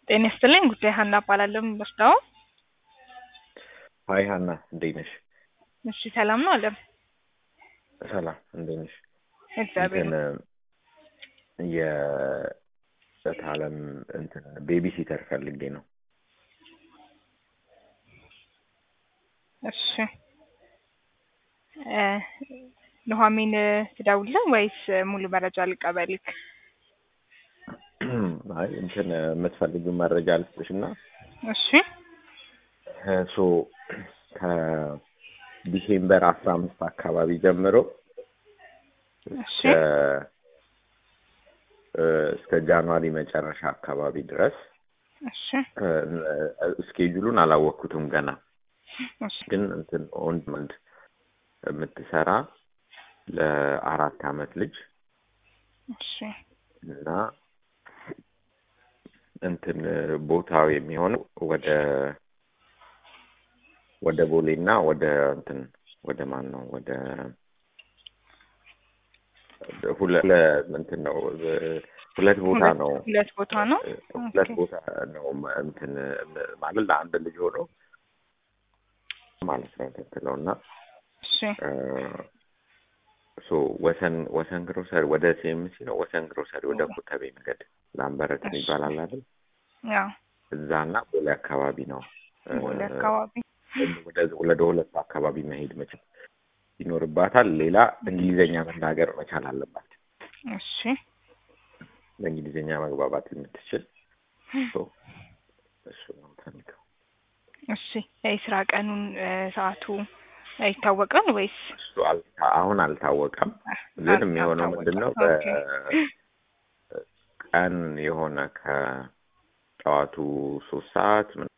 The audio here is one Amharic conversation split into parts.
ጤና ይስጥልኝ ጉዳይ ሀና እባላለሁ የምወስደው ሀይ ሀና እንዴት ነሽ? እሺ ሰላም ነው አለም ሰላም እንዴት ነሽ? እግዚአብሔር እንትን የእህት አለም እንትን ቤቢ ሲተር ፈልጌ ነው። እሺ እ ኑሐሚን ትደውልልህ ወይስ ሙሉ መረጃ ልቀበልክ? አይ እንትን የምትፈልጊው መረጃ ልስጥሽ እና እሺ ሶ ከዲሴምበር አስራ አምስት አካባቢ ጀምሮ እሺ እስከ እ እስከ ጃንዋሪ መጨረሻ አካባቢ ድረስ እሺ ስኬጁሉን አላወቅኩትም ገና እሺ ግን እንትን ኦን ዲማንድ የምትሰራ ለአራት አመት ልጅ እሺ እና እንትን ቦታው የሚሆነው ወደ ወደ ቦሌ እና ወደ እንትን ወደ ማን ነው ወደ ሁለት እንትን ነው ሁለት ቦታ ሁለት- ነው ሁለት ቦታ ነው ሁለት ኦኬ። ቦታ ነው እንትን ማለት ለአንድ ልጅ ሆኖ ማለት ነው እንትን ትለው እና እሺ ሶ ወሰን ወሰን ግሮሰሪ ወደ ሲኤምሲ ነው ወሰን ግሮሰሪ ወደ ኮተቤ መንገድ ላምበረት እሺ። ይባላል አይደል? ያው እዛ እና ቦሌ አካባቢ ነው እ፣ ቦሌ አካባቢ ወደ ወደ ሁለት አካባቢ መሄድ መቻል ይኖርባታል። ሌላ እንግሊዘኛ መናገር መቻል አለባት። እሺ በእንግሊዝኛ መግባባት የምትችል ሶ እሱ ነው የምፈልገው። እሺ የስራ ቀኑን እ፣ ሰዓቱ ይታወቃል ወይስ እሱ አልታ- አሁን አልታወቀም፣ ግን የሚሆነው ምንድን ነው በቀን የሆነ ከጠዋቱ ሶስት ሰዓት ምን-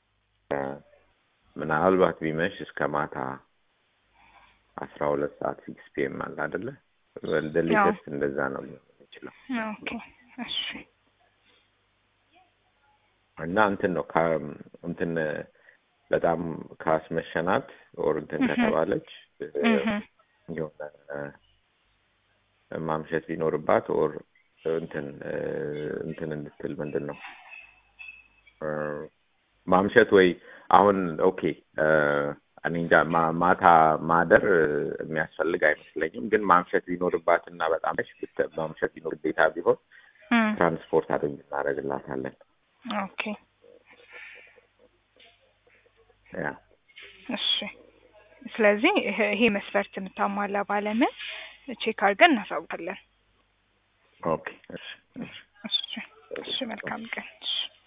ምናልባት ቢመሽ እስከ ማታ አስራ ሁለት ሰዓት ሲክስ ፒኤም አለ አይደለ? ወደ ሌተስት እንደዛ ነው ሊሆን የሚችለው ኦኬ እሺ እና እንትን ነው ከ- እንትን በጣም ካስመሸናት ኦር እንትን እህ። ከተባለች እ፣ እህ የሆነ እ፣ ማምሸት ቢኖርባት ኦር እንትን እ፣ እንትን እንድትል ምንድን ነው እ፣ ማምሸት ወይ አሁን ኦኬ እ፣ እኔ እንጃ ማ- ማታ ማደር እ፣ የሚያስፈልግ አይመስለኝም። ግን ማምሸት ቢኖርባት እና በጣም መሽ ብት- ማምሸት ቢኖር ግዴታ ቢሆን እም፣ ትራንስፖርት አድርግ እናደርግላታለን። ኦኬ ያ እሺ ስለዚህ ይሄ ይሄ መስፈርት የምታሟላ ባለምን ቼክ አድርገን እናሳውቃለን። ኦኬ እሺ እሺ እሺ እሺ መልካም ቀን። እሺ